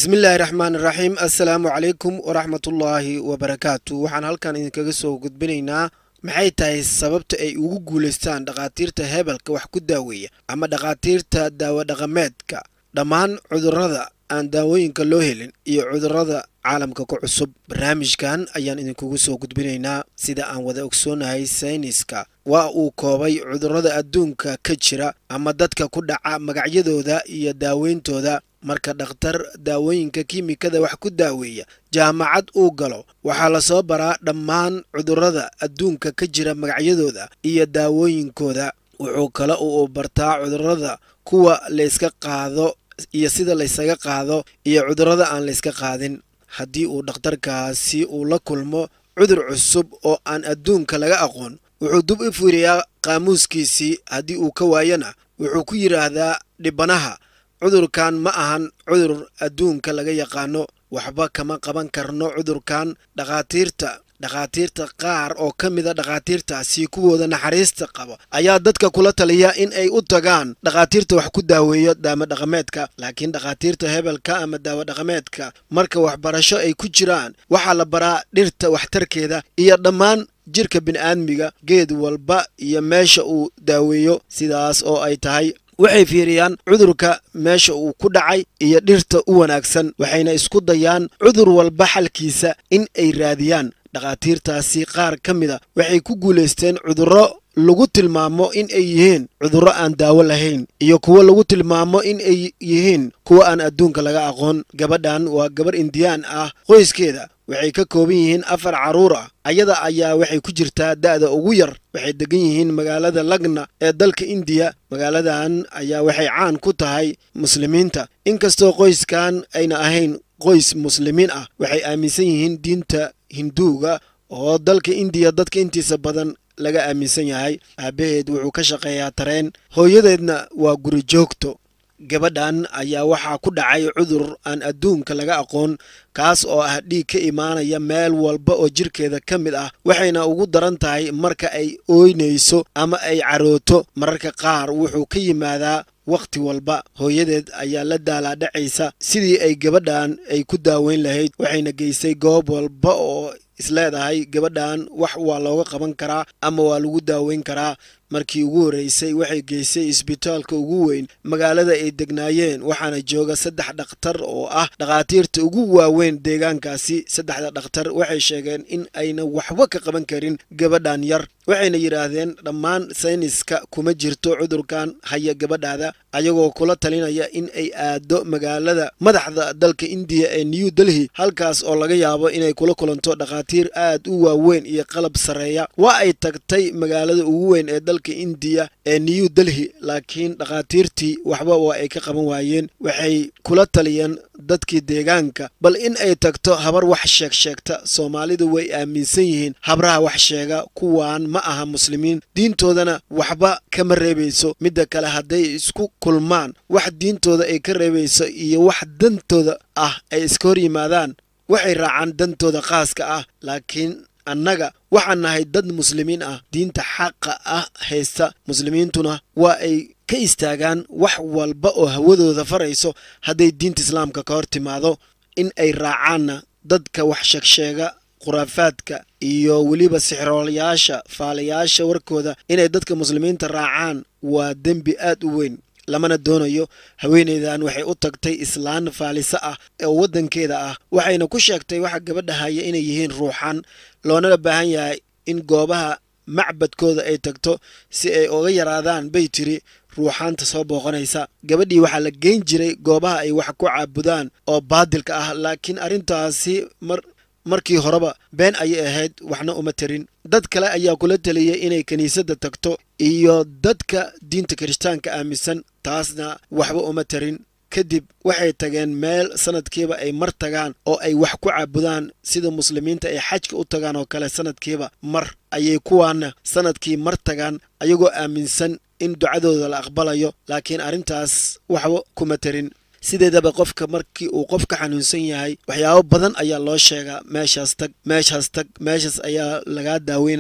bismillaahi raxmaan iraxiim assalaamu calaykum waraxmatullaahi wabarakaatu waxaan halkan idinkaga soo gudbinaynaa maxay tahay sababta ay ugu guulaystaan dhakhaatiirta hebelka wax ku daaweeya ama dhakhaatiirta daawadhaqameedka dhammaan cudurrada aan daawooyinka loo helin iyo cudurrada caalamka ku cusub barnaamijkan ayaan idinkugu soo gudbinaynaa sida aan wada ogsoonahay sayniska waa uu koobay cudurrada adduunka ka jira ama dadka ku dhaca magacyadooda iyo daaweyntooda marka dhakhtar daawooyinka kiimikada wax ku daaweeya jaamacad uu galo waxaa lasoo baraa dhammaan cudurrada adduunka ka jira magacyadooda iyo daawooyinkooda wuxuu kale uu bartaa cudurrada kuwa layska qaado iyo sida laysaga qaado iyo cudurrada aan layska qaadin haddii uu dhakhtarkaasi uu la kulmo cudur cusub oo aan adduunka laga aqoon wuxuu dub u fiiriyaa qaamuuskiisii haddii uu ka waayana wuxuu ku yidhaahdaa dhibanaha cudurkan ma ahan cudur adduunka laga yaqaano waxba kama qaban karno cudurkan dhakhaatiirta dhakhaatiirta qaar oo ka mida dhakhaatiirtaasi kuwooda naxariista qaba ayaa dadka kula taliya in ay u tagaan dhakhaatiirta wax ku daaweeyo daawadhaqameedka laakiin dhakhaatiirta hebelka ama daawadhaqameedka marka waxbarasho ay ku jiraan waxaa la baraa dhirta waxtarkeeda iyo dhammaan jirka bini'aadmiga geed walba iyo meesha uu daaweeyo sidaas oo ay tahay waxay fiiriyaan cudurka meesha uu ku dhacay iyo dhirta u wanaagsan waxayna isku dayaan cudur walba xalkiisa in ay raadiyaan dhakhaatiirtaasi qaar ka mida waxay ku guulaysteen cudurro lagu tilmaamo in ay yihiin cudurro aan daawo lahayn iyo kuwo lagu tilmaamo in ay yihiin kuwa aan adduunka laga aqoon gabadhan waa gabarh indiyaan ah qoyskeeda waxay ka kooban yihiin afar carruur ah ayada ayaa waxay ku jirtaa da'da ugu yar waxay degan yihiin magaalada lagna ee dalka indiya magaaladan ayaa waxay caan ku tahay muslimiinta inkastoo qoyskan ayna ahayn qoys muslimiin ah waxay aaminsan yihiin diinta hinduuga oo dalka indiya dadka intiisa badan laga aaminsan yahay aabbaheed wuxuu ka shaqeeyaa tareen hooyadeedna waa guri joogto gabadhan ayaa waxaa ku dhacay cudur aan adduunka laga aqoon kaas oo ah dhiig ka imaanaya meel walba oo jirkeeda ka mid ah waxayna ugu daran tahay marka ay ooynayso ama ay carooto mararka qaar wuxuu ka yimaadaa wakhti walba hooyadeed ayaa la daalaadhacaysa sidii ay gabadhan ay ku daaweyn lahayd waxayna geysay goob walba oo isleedahay gabadhan wax waa looga qaban karaa ama waa lagu daaweyn karaa markii ugu horreysay waxay geysay isbitaalka ugu weyn magaalada ay degnaayeen waxaana jooga saddex dhakhtar oo ah dhakhaatiirta ugu waaweyn deegaankaasi saddexda dhakhtar waxay sheegeen in ayna waxba ka qaban karin gabadhan yar waxayna yidhaahdeen dhammaan sayniska kuma jirto cudurkan haya gabadhaada ayagoo kula talinaya in ay aado magaalada madaxda dalka indiya ee new delhi halkaas oo laga yaabo inay kula kulanto dhakhaatiir aad u waaweyn iyo qalab sarreeya waa ay tagtay magaalada ugu weyn ee dalka indiya ee new delhi laakiin dhakhaatiirtii waxba waa ay ka qaban waayeen waxay kula taliyeen dadkii deegaanka bal in ay tagto habar wax sheeg sheegta soomaalidu way aaminsan yihiin habraha wax sheega kuwaan ma aha muslimiin diintoodana waxba kama reebayso midda kale hadday isku kulmaan wax diintooda ay ka reebayso iyo wax dantooda ah ay iska hor yimaadaan waxay raacaan dantooda khaaska ah laakiin annaga waxaan nahay dad muslimiin ah diinta xaqa ah haysta muslimiintuna waa ay ka istaagaan wax walba oo hawadooda farayso hadday diinta islaamka ka hor timaado in ay raacaanna dadka wax sheegsheega khuraafaadka iyo weliba sixroolayaasha faalayaasha warkooda inay dadka muslimiinta raacaan waa dembi aad u weyn lamana doonayo haweeneydan waxay u tagtay islaan faalisa ah oo waddankeeda ah waxayna ku sheegtay waxa gabadha haya inay yihiin ruuxan loonala baahan yahay in goobaha macbadkooda ay tagto si ay uga yaraadaan bay tiri ruuxaanta soo booqanaysa gabadhii waxaa la geyn jiray goobaha ay wax ku caabudaan oo baadilka ah laakiin arrintaasi mar markii horeba been ayay ahayd waxna uma tarin dad kale ayaa kula taliyay inay kiniisadda tagto iyo dadka diinta kirishtaanka aaminsan taasna waxba uma tarin kadib waxay tageen meel sanadkiiba ay mar tagaan oo ay wax ku caabudaan sida muslimiinta ay xajka u tagaan oo kale sanadkiiba mar ayay kuwaana sanadkii mar tagaan ayagoo aaminsan in ducadooda la aqbalayo laakiin arrintaas waxba kuma tarin sideedaba qofka markii uu qof ka xanuunsan yahay waxyaabo badan ayaa loo sheegaa meeshaas tag meeshaas tag meeshaas ayaa lagaa daaweynayaa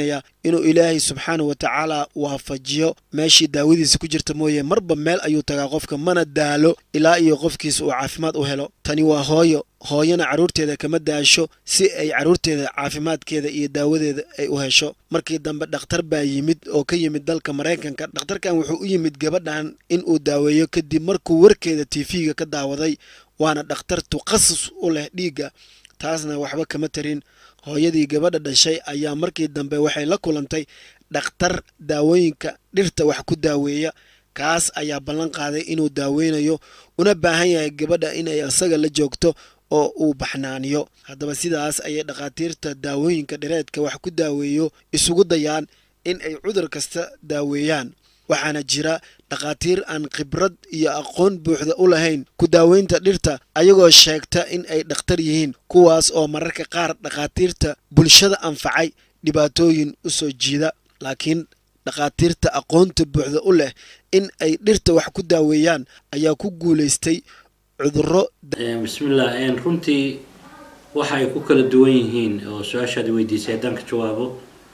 inuu ilaahay subxaanah wa tacaala waafajiyo meeshii daawadiisa ku jirta mooye marba meel ayuu tagaa qofka mana daalo ilaa iyo qofkiisa uu caafimaad u helo tani waa hooyo hooyana carruurteeda kama daasho si ay carruurteeda caafimaadkeeda iyo daawadeeda ay u hesho markii dambe dhakhtar baa yimid oo ka yimid dalka maraykanka dhakhtarkan wuxuu u yimid gabadhan in uu daaweeyo kadib markuu warkeeda tv-ga ka daawaday waana dhakhtar tukhasus u leh dhiigga taasna waxba kama tarin hooyadii gabadha dhashay ayaa markii dambe waxay la kulantay dhakhtar daawooyinka dhirta wax ku daaweeya kaas ayaa ballan qaaday inuu daaweynayo una baahan yahay gabadha inay isaga la joogto oo uu baxnaaniyo haddaba sidaas ayay dhakhaatiirta daawooyinka dhireedka wax ku daaweeyo isugu dayaan in ay cudur kasta daaweeyaan waxaana jira dhakhaatiir aan khibrad iyo aqoon buuxda u lahayn ku daaweynta dhirta ayagoo sheegta in ay dhakhtar yihiin kuwaas oo mararka qaar dhakhaatiirta bulshada anfacay dhibaatooyin u soo jiida laakiin dhakhaatiirta aqoonta buuxda u leh in ay dhirta wax ku daaweeyaan ayaa ku guulaystay cudurro bismillah runtii waxa ay ku kala duwan yihiin oo su-aashaad weydiisay haddaan ka jawaabo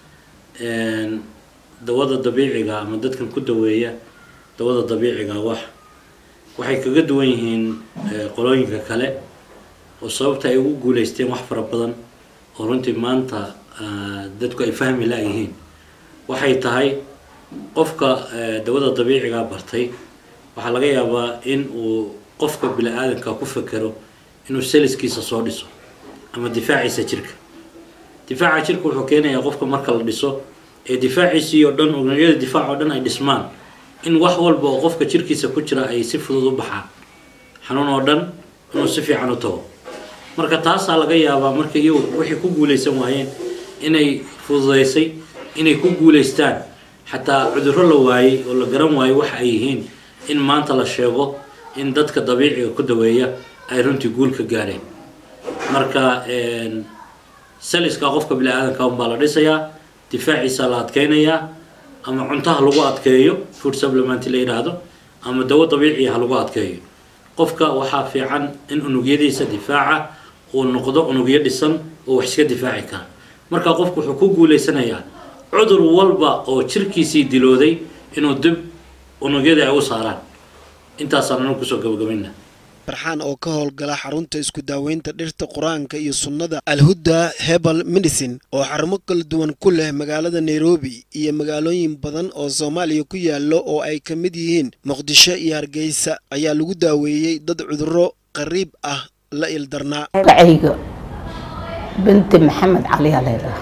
dawada dabiiciga ama dadkan ku daweeya dawada dabiiciga wax waxay kaga duwan yihiin qolooyinka kale oo sababta ay ugu guuleysteen wax fara badan oo runtii maanta dadku ay fahmi la-yihiin waxay tahay qofka dawada dabiiciga bartay waxaa laga yaabaa in uu qofka bini-aadanka ku fekero inuu saliskiisa soo dhiso ama difaaciisa jirka difaaca jirka wuxuu keenayaa qofka marka la dhiso ee difaaciisii oo dhan unugyada difaac oo dhan ay dhismaan in wax walba oo qofka jirkiisa ku jira ay si fudud u baxaan xanuun oo dhan inuu si fiican u tago marka taasaa laga yaabaa marka iyagu waxay ku guulaysan waayeen inay fududaysay inay ku guulaystaan xataa cudurro la waayey oo la garan waayo waxa ay yihiin in maanta la sheego in dadka dabiiciga ku daweeya ay runtii guul ka gaareen marka saliska qofka bini-aadanka unbaa la dhisayaa difaaciisa la adkeynayaa ama cuntaha lagu adkeeyo food supplement la yidhaahdo ama dawo dabiiciya ha lagu adkeeyo qofka waxaa fiican in unugyadiisa difaaca uu noqdo unugyo dhisan oo wax iska difaaci kara marka qofku wuxuu ku guulaysanayaa cudur walba oo jirkiisii dilooday inuu dib unugyadii ay u saaraan intaasaan anu kusoo gabagabayna farxaan oo ka howlgala xarunta isku daaweynta dhirta qur-aanka iyo sunnada alhudda hebal medicine oo xarumo kala duwan ku leh magaalada nairobi iyo magaalooyin badan oo soomaaliya ku yaallo oo ay ka mid yihiin muqdisho iyo hargeysa ayaa lagu daaweeyey dad cudurro qariib ah la ildarnaa magacayga binti maxamed caliyaa leedaha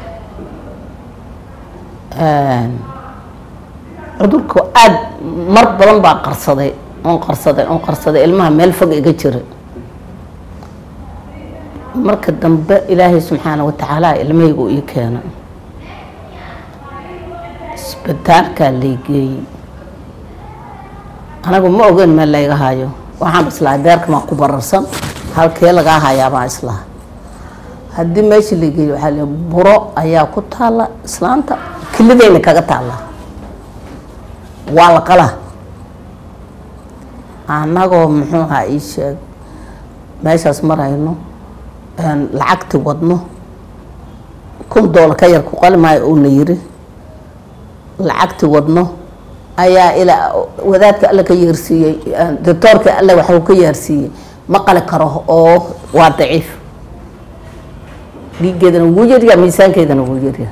cudurku aada mar badan baa qarsaday on qarsaday on qarsaday ilmaha meel fog iga jira marka dambe ilaahay subxaana watacaala ilmahaygu ii keena isbitaalkaa laygeeyey anagu ma ogeyn meel layga hayo waxaan islahay beerkamaa ku bararsan halkee lagaa hayaabaan islaha haddii meesha laygeeyey waxaa l buro ayaa ku taalla islaanta kilideyna kaga taalla waa la qalaa annagoo muxuu ahaa ii sheeg meeshaas marayno lacagti wadno kun doolar ka yar ku qali maayo uuna yiri lacagti wadno ayaa ilaa wadaadka alle ka yeersiiyey doctoorka alle waxuu ka yeersiiyey ma qali karo oo waa daciif dhiiggeedana wuu yaryaa miisaankeedana wuu yaryaa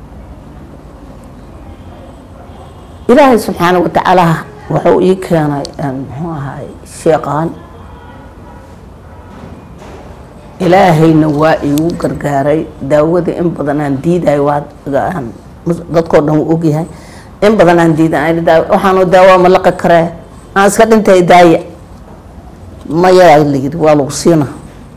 ilaahay subxaana watacaala wuxuu ii keenay muxuu ahaay sheeqaan ilaahayna waa iigu gargaaray daawadii in badan aan diidahay waa dadkoo dhan uu ogyahay in badan aan diidan waxaanu daawa ma laqi karee aan iska dhintay daaya mayaa la yiri waa lagu siina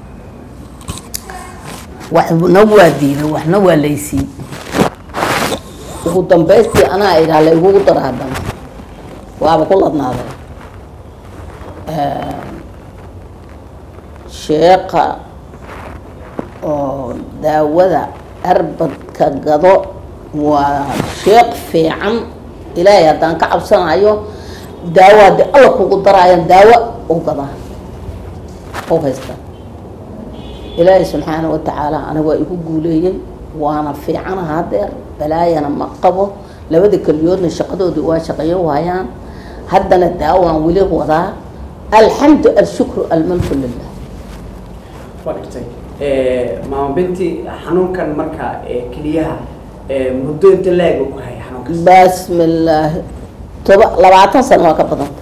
waxna waa diiday waxna waa laysii ugu dambaystii anaa idhaa la igugu daraadhan waaba ku ladnaaday sheeqa oo daawada arbadka gado waa sheeq fiican ilaahay haddaan ka cabsanayo daawo haddii alla kugu daraayan daawo u gadaa u haysta ilaahay subxaana watacaala aniga waa igu guuleeyey waana fiicana hadeer balaayana ma qabo labada keliyoodna shaqadoodii waa shaqeeyo waayaan haddana daawaan weli wadaa alxamdu alshukru almalku lilah waa dhigtay maama binti xanuunkan marka ee keliyaha ee muddo inta la-eg uu ku haya xanuunkaas bismillaahi toba labaatan sano waa ka badanta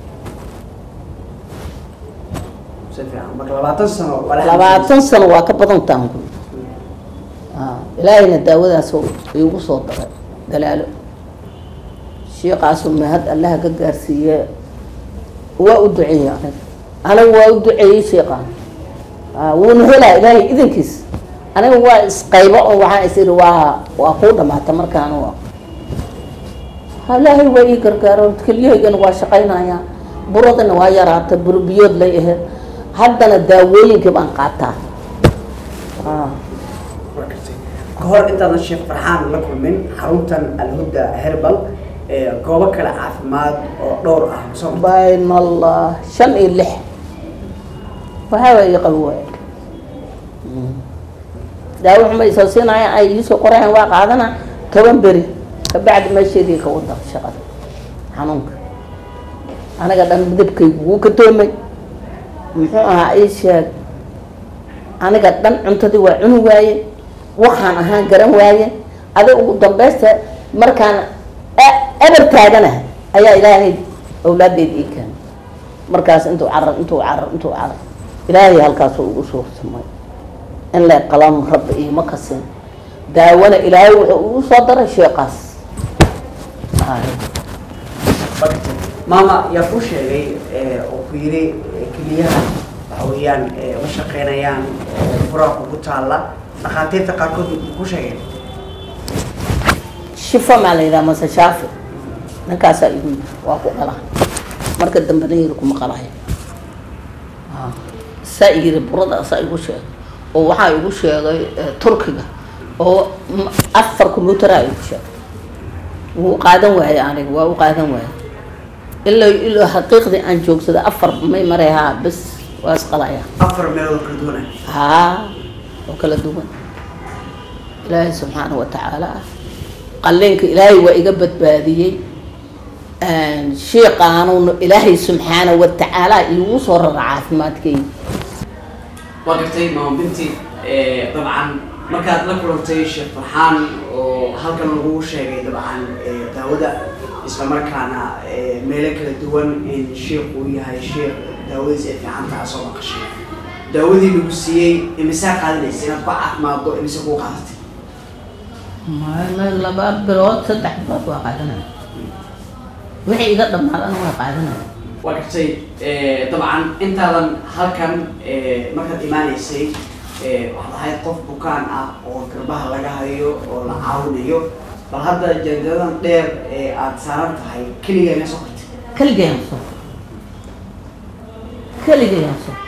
si fiican marka labaatan sano waa la labaatan sano waa ka badantaan ku ilaahayna daawadaas iigu soo daray dalaalo sheekaasu mahad allaha ka gaarsiiye waa u duceeyey aniga aniga waa u duceeyey sheekaan wuuna helaa ilaahay idankiis aniga waa isqaybo oo waxaan is iri waa waa kuu dhamaata markaan u ilaahay waa ii gargaaro keliyahaygana waa shaqaynayaa buradana waa yaraata buro biyood lay aheyd haddana daawooyinkii baan qaataa waa gartay ka hor intaadan sheekh farxaan la kulmin xaruntan alhuda herbal ee goobo kale caafimaad oo dhowr ah soo martay bayn allah shan iyo lix waxaaba ii qabi waaya daawo xuma isoo siinaya ay iisoo qorayaan waa qaadana toban beri kabacdi meesheedii ka wada shaqada xanuunka aniga dhan midabkaygu wuu ka doomay muxuu ahaa ii sheeg aniga dhan cuntadii waa cuni waaye waxaan ahaan garan waaye adi ugu dambeysta markaan eber taagana ayaa ilaahay awlaadeed ii keenay markaas intuu carar intuu carar intuu carar ilaahay halkaasuu ugu soo samay in lay qalam rabbi iima kasin daawana ilaahay wuxuu ugu soo daray sheeqaas waa gartay maama yaa kuu sheegay ee, oo ku yiri ee, keliyaha waxa weeyaan ee, ma shaqeynayaan ee, furaha kugu taalla dhakhaatiirta qaarkood ku sheegeen shifo maa la yidhaha mase shaafi ninkaasaa igu yiri waa ku qala marka dambena yiri kuma qalaya saa yiri burada saa igu sheegay oo waxaa igu sheegay eh, turkiga oo m- afar combyuteraa igu sheegay wuu qaadan waayey aniga waa u qaadan waayey ilaa ilaa xaqiiqdii aan joogsada afar may maray haa bes waa isqalaya afar meelood kala duwana haa oo kala duwan ilaahay subxaana wa tacaala qalliinka ilaahay waa iga badbaadiyey sheekaanuuna ilaahay subxaana wa tacaala iigu soo rara caafimaadkayga waa gartay maama binti ee, dabcan markaad la kulantay sheekh farxaan oo halkan lagu sheegay dabcan ee, daawada isla markaana ee, meelo kala duwan in sheekh uu yahay sheekh daawadiisa ay fiican tahay soo maqashay daawadii lagu siiyey imisaa qaadanaysa inaad ku caafimaaddo imise kuu qaadatay maalmo laba bilood saddex bilood waa qaadanaya wixii iga dhamaadana waa qaadanaya waa gartay ee, dabcan intaadan halkan ee, markaad imaanaysay ee, waxaad ahayd qof bukaan ah oo garbaha laga hayo oo la caawinayo bal hadda janjaradan dheer ee aada saaran tahay keligaa ma soo qortay keligayaan soo keligayaan soo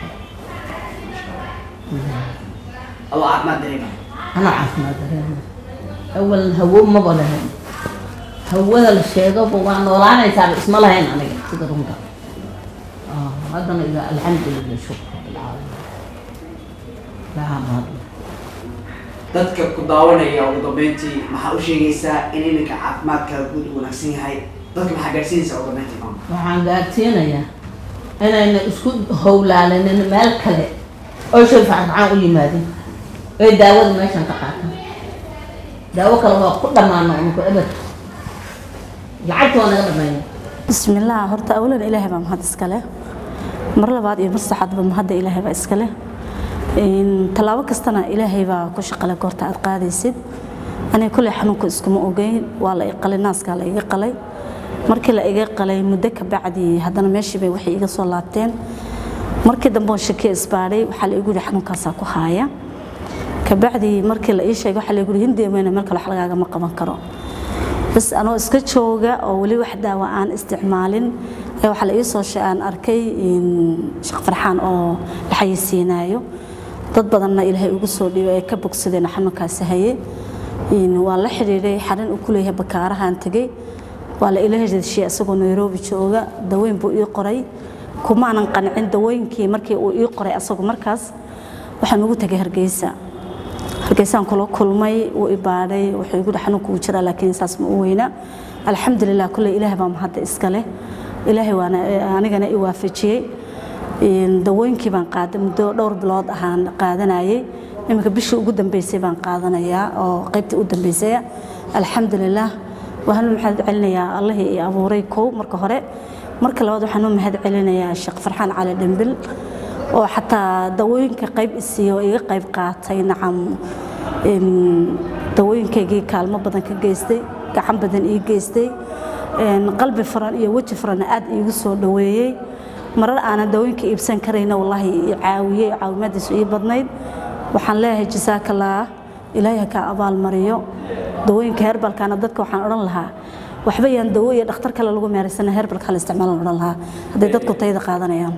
adoo caafimaad dareema anaa caafimaad dareema awalan hawo maba lahayn hawada la sheegaba waa noolaanaysaaba isma lahayn aniga sida runta Ah, haddana ila alxamdulilah shukr rabbilcaalamiin ilaha mahadle dadka ku daawanaya ugu dambeyntii maxaa u sheegaysaa in iminka caafimaadkaaga guud u wanaagsan yahay dadka maxaa gaadhsiinaysaa ugu dambeyntii maama waxaan gaarsiinayaa inayna isku howlaalinin meel kale oo shay faacfacaan u yimaadin oy daawada meeshan ka qaataan daawo kale waa ku dhammaano unku ebed lacagta waa naga dhamayna بسم الله هرتا أولا إلهي بام هذا إسكاله مر لبعض يمسحد بام هذا إلهي با إسكاله إن تلاوة كستنا إلهي با كش قلا كورتا أتقادي سيد أنا كل حنوك إسكم أوجين ولا إقل الناس قال إيقالي markii la iga qalay muddo ka bacdi haddana meeshii bay waxay iga soo laabteen markii dambe oo shaki isbaaray waxaa la igu yidhi xanuunkaasaa ku haaya kabacdi markii la ii sheegay waxaa la igu yidhi hindi weyne meel kale wax lagaagama qaban karo bas anoo iska jooga oo weli wax daawa aan isticmaalin ayaa waxaa la ii soo she- aan arkay in sheekh farxaan oo la xayeysiinaayo dad badanna ilaahay ugu soo dhiibay ay ka bogsadeen xanuunkaasi haye in waa la xidhiidhay xarin uu ku leeyahay bakaarahaan tegey waa la ila heshiishay isagoo nairobi jooga daweyn buu ii qoray kumaanan qancin dawooyinkii markii uu ii qoray asagu markaas waxaan ugu tegay hargeysa hargeysaan kula kulmay wuu ibaadhay wuxuu igu xanuunka uu jiraa laakiin saas ma u weyna alxamdulilah kulley ilaahay baa mahadda iska leh ilaahay waana anigana i waafajiyey dawooyinkii baan qaaday muddo dhowr bilood ahaan qaadanayay iminka bishii ugu dambeysay baan qaadanayaa oo qaybtii u dambeysay alxamdulilah waxaan u mahad celinayaa allihii i abuuray kow marka hore marka labaad waxaan u mahad celinayaa sheekh farxaan cali dhimbil oo xataa dawooyinka qayb isiiyo oo iga qayb qaatay nacam dawooyinkaygii kaalmo badan ka geystay gacan badan ii geystay qalbi furan iyo weji furanna aad iigu soo dhoweeyey marar aanan dawooyinka iibsan karayna wallaahi i caawiyey caawimaadiisu ii badnayd waxaan leeyahay jasaakalaah ilaahay kaa abaal mariyo dawooyinka herbalkana dadka waxaan odhan lahaa waxba yaan dawo iyo dhakhtar kale lagu meeraysana herbalka hala isticmaalan odhan lahaa hadday dadku tayada qaadanayaan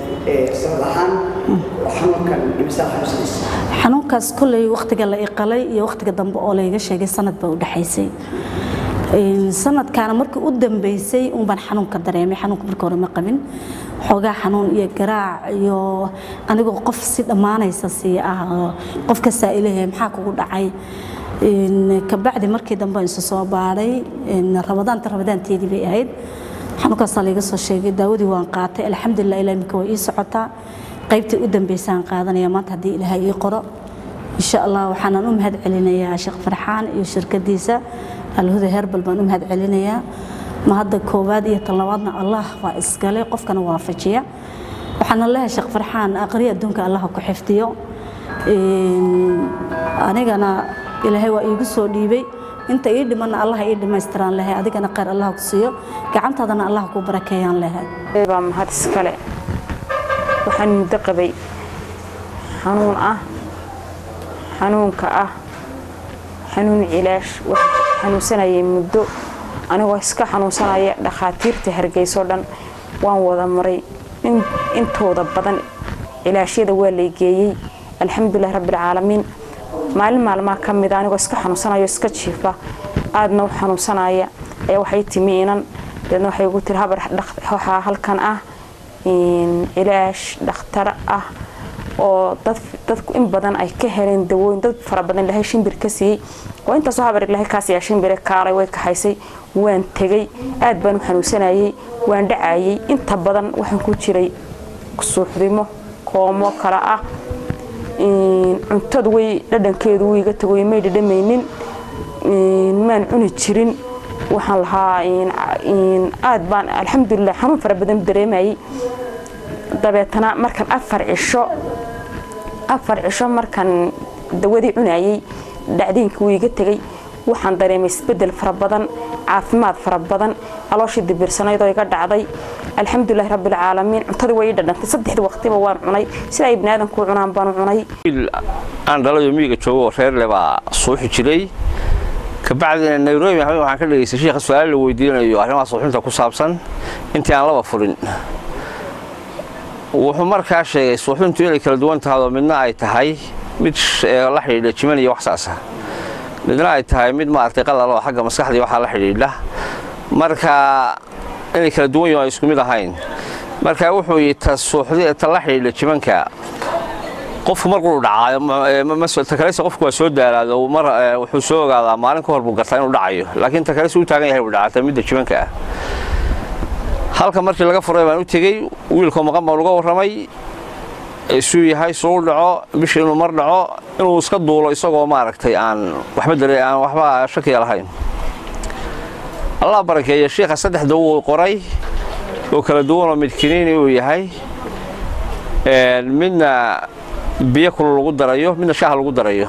xanuunkaas kolley wakhtiga la iqalay iyo wakhtiga dambe oo layga sheegay sanad baa u dhexaysay sanadkaana markii u dambeysay unbaan xanuunka dareemay xanuunka marka hore ma qabin xoogaa xanuun iyo garaac iyo anigoo qof si dhammaanaysa sii ah qof ka saa'ilayahay maxaa kugu dhacay kabacdi markii dambe isu soo baadhay rabadaanta rabadaanteedii bay ahayd xanuunkaasaa layga soo sheegay daawadii waan qaatay alxamdulilah ilaa iminka way ii socotaa qaybtii u dambeysaan qaadanaya maanta haddii ilaahay ii qoro insha allah waxaanan u mahad celinayaa sheekh farxaan iyo shirkadiisa alhuda herbal baan u mahad celinayaa ma hadda koowaad iyo tan labaadna allah waa iskale qofkana waafajiya waxaana leeyahay sheekh farxaan aqri adduunka allah ku xifdiyo anigana ilaahay waa iigu soo dhiibay inta ii dhimanna allah ii dhammaystiraan lehay adigana khayr allah ku siiyo gacantaadana allah ku barakeeyaan lehay baa mahad iskale waxaan muddo qabay xanuun ah xanuunka ah xanuun cilaash waxaan xanuunsanayay muddo anigoo iska xanuunsanaya dhakhaatiirta hargeyso dhan waan wada maray intooda badan cilaashyada waa laygeeyey alxamdulilah rabbialcaalamiin maalin maalmaa ka mida anigoo iska xanuunsanayo iska jiifa aadna u xanuunsanaya ayaa waxay timi inan deedna waxay ugu tiri habar waxaa halkan ah cilaash dhakhtar ah oo dadku in badan ay ka heleen dawooyin dad fara badan ilahay shimbir ka siiyey oo intaasoo habar ilahay kaasiyaa shimbire kaalay way kaxaysay waan tegey aad baan u xanuunsanayay waan dhacayay inta badan waxaan ku jiray suuxdimo koomo kale ah cuntadu way dhadhankeedu wuu iga tagoy may dhadhamaynin maan cuni jirin waxaan lahaa aad baan alxamdulilah xanuun fara badan dareemayay dabeetana markan afar cisho afar cisho markan dawadii cunayay dhacdiinkii wuu iga tegey waxaan dareemay isbedel fara badan caafimaad fara badan calooshii dibirsanaydoo iga dhacday alxamdulilahi rabbilcaalamiin cuntadii way ii dhadhantay saddexdii waqtiba waan cunay sida ay biniaadanku cunaan baan cunay aan dhalayo miyiga joogo oo reerle baa suuxi jiray kabacdina nairobi waxaan ka dhegaystay sheekha su-aalo la weydiinayo arrimaha suuxinta ku saabsan intii aan laba furin wuxuu markaa sheegay suuxintu inay kala duwan tahayoo midna ay tahay mid la xidhiidha jiman iyo waxsaasa midna ay tahay mid maaragtay qalal oo xagga maskaxdii waxaa la xidhiidha marka inay kala duwan yihin ay isku mid ahayn marka wuxuu yidhi ta suuxdi ta la xidhiidha jimanka qofku markuu dhacaayo takaleysa qofku waa soo daalaado mar wuxuu soo ogaadaa maalin ka hor buu gartaa inuu dhacayo laakiin takaleysa u taagan yahay buu dhacata midda jimanka ah halka markii laga furay baan u tegey wiilkoo maqan baan uga warramay isuu yahay suu dhaco bishii inuu mar dhaco inuu iska duulo isagoo maaragtay aan waxba dare aan waxba shakiya lahayn allah barakeeye shiikha saddex dawo uu qoray oo kala duwanoo mid kiniini uu yahay midna biyo kulu lagu darayo midna shaaha lagu darayo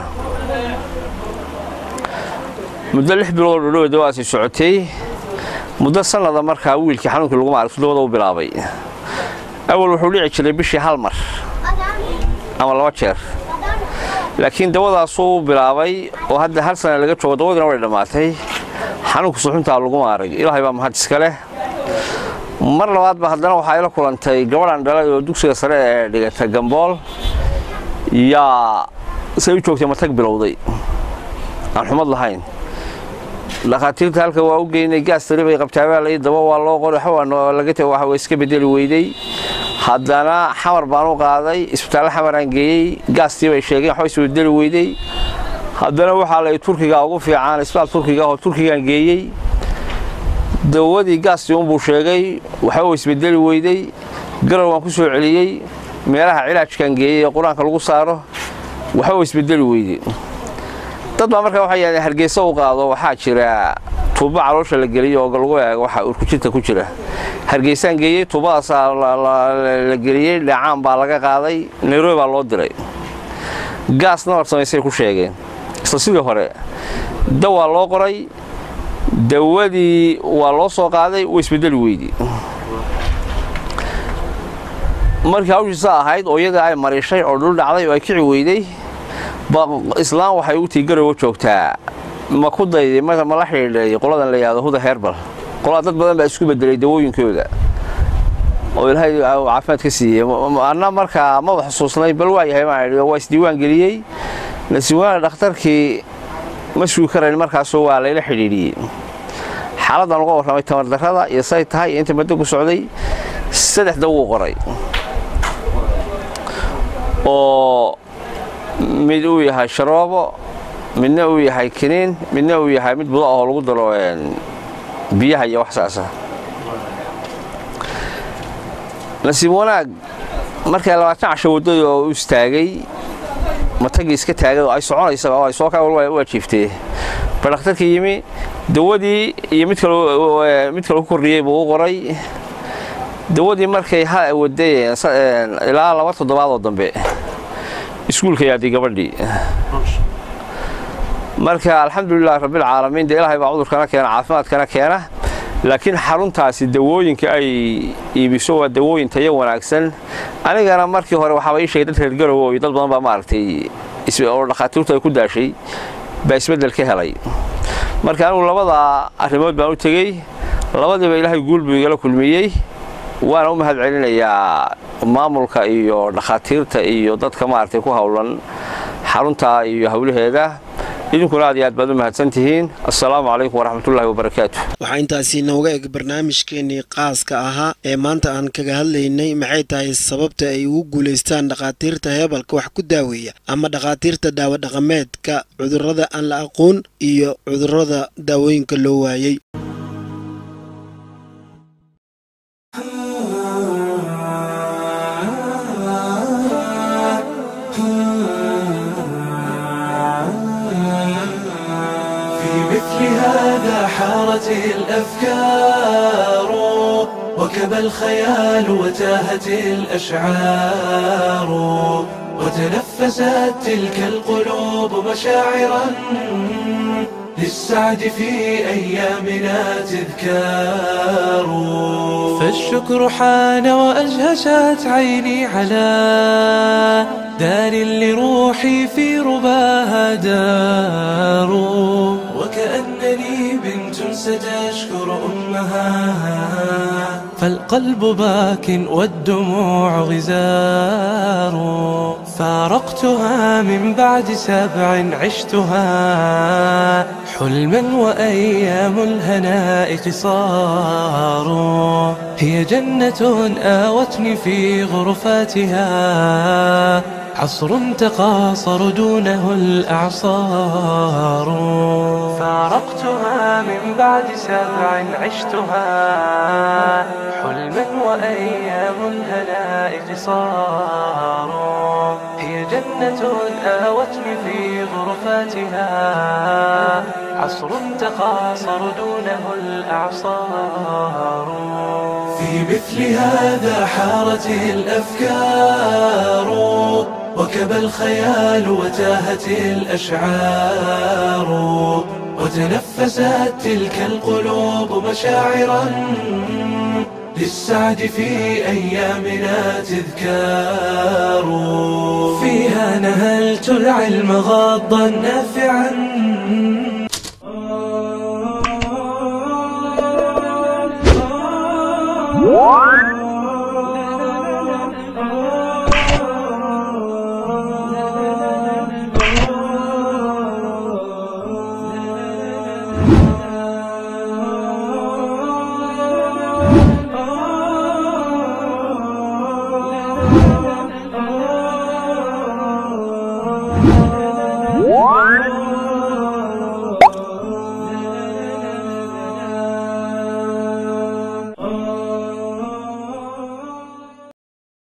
muddo lix bilood oo dhowe dawaasi socotay muddo sannada markaa wiilkii xanuunkii lagu maaragto dawada u bilaabay awal wuxuu dhici jiray bishii hal mar ama laba jeer laakiin dawadaasuu bilaabay oo hadda hal sana laga joogo dawadina way dhammaatay xanuunka suxuntaa lagu maarag ilaahay baa mahad iska leh mar labaadba haddana waxaa ila kulantay gabadhan dhalay oo dugsiga sare ee dhigata gambool yaa say u joogtay matag bilowday aan xumad lahayn dhakhaatiirta halka waa u geynay gaas tari bay qabtaabaa lai daba waa loo qoray waxba waa iska bedeli weyday haddana xamar baan u qaaday isbitaallo xamaraan geeyey gaastii bay sheegeen waxba isbedeli weyday haddana waxaa la turkiga ugu fiican isbaal turkiga oo turkigan geeyey dawadii gaastii unbuu sheegay waxba isbedeli weyday garow waan ku soo celiyey meelaha cilaajkan geeyey ee qur-aanka lagu saaro waxba isbedeli weyday dad baa markaa waxay yidhahdeen hargeysa u qaado waxaa jira tuubo caloosha la geliyo oo lagu eego waxa urkujinta ku jira hargeysaan geeyey tuubadaasaa la geliyey dhacaan baa laga qaaday nairobi baa loo diray gaas nabar samaysay ku sheegeen isla sidii hore dawaa loo qoray dawadii waa loo soo qaaday way isbedeli weydi markii hawshiisa ahayd oo iyada ay mariishay oo dhul dhacday oo ay kici weyday islaam waxay u tii garowa joogtaa ma ku dayday ma la xidhiidhay qoladan la yidhahdo huda herbal qolada dad badan baa isku bedelay dawooyinkooda oo ilaahay caafimaad ka siiyey anna markaa maba xusuusnay bal waa yahay baan idhi waa isdiiwaan geliyey nasiwaana dhakhtarkii ma sugi karayn markaasoo waa layla xidhiidhiyey xaaladdan uga warramay tamardarrada iyo say tahay iyo inta maddo ku socday saddex dawuu qoray oo mid uu yahay sharoobo midna uu yahay kiniin midna uu yahay mid budo oo lagu daro biyaha iyo wax saasa nasiib wanaag markay labaatan casho waddadii oo u istaagay matagii iska taagay oo ay soconaysa oo ay soo kaa u ajiiftee ba dhakhtarkii yimi dawadii iyo mid kale mid kale ku kordhiyey buu u qoray dawadii markay ha waday ilaa laba toddobaad oo dambe iskuulka yaaday gabadhii marka alxamdulilah rabbilcaalamiin dee ilaahay baa cudurkana keena caafimaadkana keena laakiin xaruntaasi dawooyinka ay iibiso waa dawooyin tayo wanaagsan anigana markii hore waxaaba ii sheegay dad reer garowo iyo dad badan baa maaragtay oo dhakhaatiirtu ay ku daashay baa isbeddel ka helay marka anigu labada arrimood baan u tegey labadiiba ilaahay guul buu igala kulmiyey waana u mahad celinayaa maamulka iyo dhakhaatiirta iyo dadka maaragtay ku howlan xarunta iyo howlaheeda idinkuna aad iyo aad baad u mahadsan tihiin assalaamu calaykum waraxmatullahi wabarakaatu waxaa intaasi nooga eg barnaamijkeenii qaaska ahaa ee maanta aan kaga hadlaynay maxay tahay sababta ay ugu guulaystaan dhakhaatiirta heebalka wax ku daaweeya ama dhakhaatiirta daawo dhaqameedka cudurrada aan la aqoon iyo cudurrada daawooyinka loo waayey حارت الأفكار وكب الخيال وتاهت الأشعار وتنفست تلك القلوب مشاعرا للسعد في أيامنا تذكار فالشكر حان وأجهشت عيني على دار لروحي في رباها دار وكأنني بنت ستشكر أمها فالقلب باك والدموع غزار فارقتها من بعد سبع عشتها حلما وأيام الهناء قصار هي جنة آوتني في غرفاتها عصر تقاصر دونه الأعصار فارقتها من بعد سبع عشتها حلما وأيام الهناء قصار هي جنة آوتني في غرفاتها عصر تقاصر دونه الأعصار في مثل هذا حارت الأفكار وكب الخيال وتاهت الأشعار وتنفست تلك القلوب مشاعرا للسعد في أيامنا تذكار فيها نهلت العلم غاضا نافعا